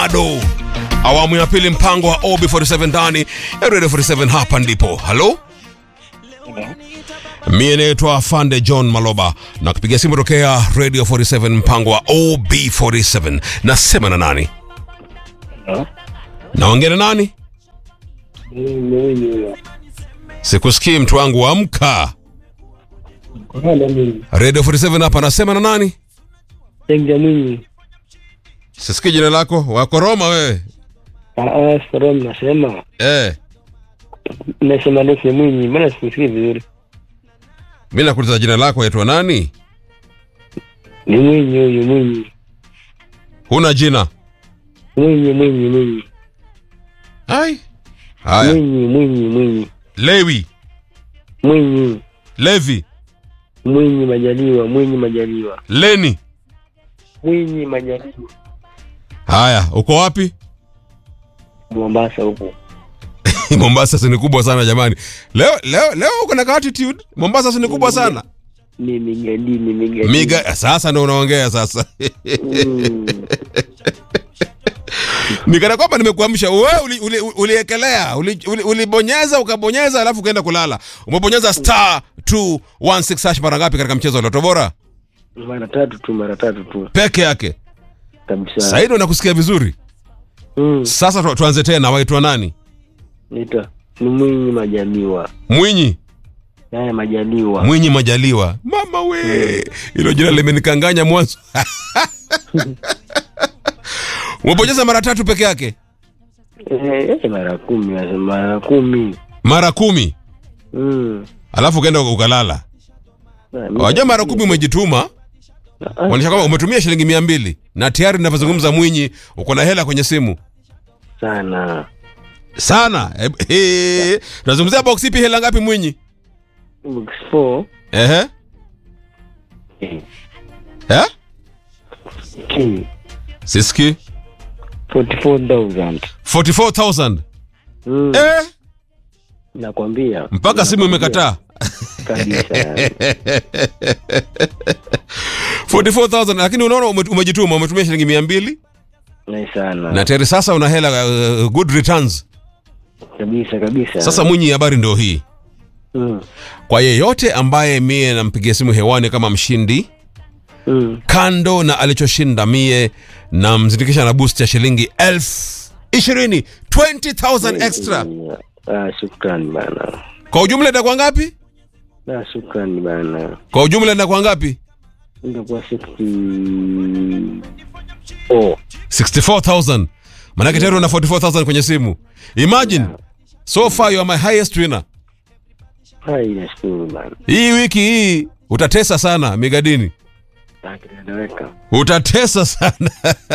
ado awamu ya pili mpango wa ob47 ndani ya radio 47 hapa ndipo halo mie naitwa afande john maloba na kupiga simu tokea radio 47 mpango wa ob47 nasema na nani naongea na nani sikusikii mtu wangu amka radio 47 hapa nasema na nani Tenga Mwinyi. sisikii jina lako wakoroma wewe Ah, Saram nasema. eh. Nasema Nese Mwinyi, mbona sikusikii vizuri? mi nakuuliza jina lako waitwa nani Ni Mwinyi huyu Mwinyi. huna jina Mwinyi Mwinyi Mwinyi. ai haya Mwinyi Mwinyi Mwinyi. lewi Mwinyi. levi Mwinyi Majaliwa, Mwinyi Majaliwa. leni Mwinyi Majaliwa. haya uko wapi Mombasa huko. mombasa si ni kubwa sana jamani leo leo leo uko na attitude mombasa si ni kubwa sana Ni migadini migadini. miga sasa ndo unaongea sasa Mm. nikana kwamba nimekuamsha wewe uliekelea uli, uliekelea, uli, uli, ulibonyeza ukabonyeza alafu ukaenda kulala umebonyeza star 216 hash mara ngapi katika mchezo wa loto bora Mara tatu tu, mara tatu tu. peke yake Kabisa. saidi nakusikia vizuri Mm. sasa tu, tuanze tena waitwa nani Nita. Ni Mwinyi Majaliwa. mwinyi Naye Majaliwa. mwinyi majaliwa mama we hilo jina limenikanganya mwanzo umebonyeza mara tatu peke yake Eh, eh, mara kumi, nasema mara kumi. mara kumi Mm. alafu ukaenda ukalala Na, mi- wajua mara kumi umejituma Ah, Maanisha kwamba umetumia shilingi mia mbili na tayari ninavyozungumza Mwinyi uko na hela kwenye simu sana. sana. Eh, eh, Tunazungumzia box ipi, hela ngapi Mwinyi? Box 4 Ehe, eh, eh, K siski 44,000. 44000 Mm. eh, Nakwambia mpaka simu imekataa kabisa. 44000 lakini unaona ume- umejituma, umetumia shilingi mia mbili Ni sana. na tayari sasa una hela uh, good returns. kabisa kabisa. Sasa Mwinyi, habari ndio hii mm. kwa yeyote ambaye mie nampigia simu hewani kama mshindi Mm. kando na alichoshinda mie namzindikisha na boost ya shilingi elfu ishirini 20000 extra Ah, shukrani bana. kwa ujumla itakuwa ngapi Ah, shukrani bana. kwa ujumla itakuwa ngapi Itakuwa 60 Oh, 64000 manake tayari una 44000 kwenye simu imagine so far you are my highest winner hai nashukuru bana. hii wiki hii utatesa sana migadini Ah, kinaeleweka. utatesa sana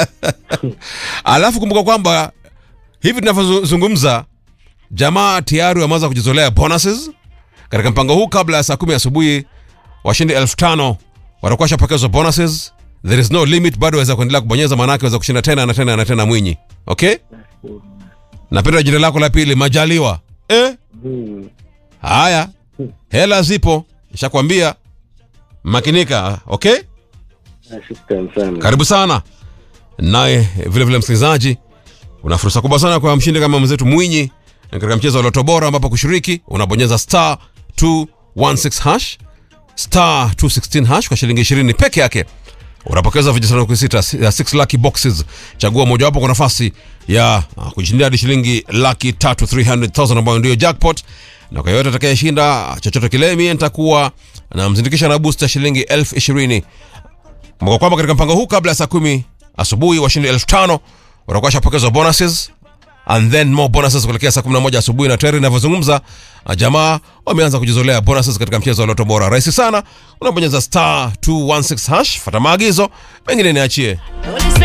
alafu kumbuka kwamba hivi tunavyozungumza jamaa tayari wameanza kujizolea bonuses katika mpango huu kabla ya saa kumi asubuhi washindi elfu tano watakuwa washapokezwa bonuses there is no limit bado waweza kuendelea kubonyeza maanake waweza kushinda tena na tena na tena mwinyi okay napenda jina lako la pili majaliwa eh? Mm. haya hela zipo nishakwambia makinika okay Ah, shukrani sana. karibu sana naye vile vile msikilizaji una fursa kubwa sana kwa mshindi kama mwenzetu mwinyi katika mchezo wa loto bora ambapo kushiriki unabonyeza star 216 hash star 216 hash kwa shilingi 20 peke yake unapokeza vijisanduku sita ya 6 lucky boxes chagua mojawapo kwa nafasi ya uh, kujishindia hadi shilingi laki tatu 300000 ambayo ndio jackpot na kwa yoyote atakayeshinda chochote kile mie nitakuwa namzindikisha na boost ya shilingi elfu ishirini Kumbuka kwamba katika mpango huu kabla ya saa kumi asubuhi washindi elfu tano watakuwa washapokezwa bonuses and then more bonuses kuelekea saa 11 asubuhi na tayari inavyozungumza uh, jamaa wameanza kujizolea bonuses katika mchezo wa loto bora rahisi sana unabonyeza star 216 hash fata maagizo mengine niachie Don't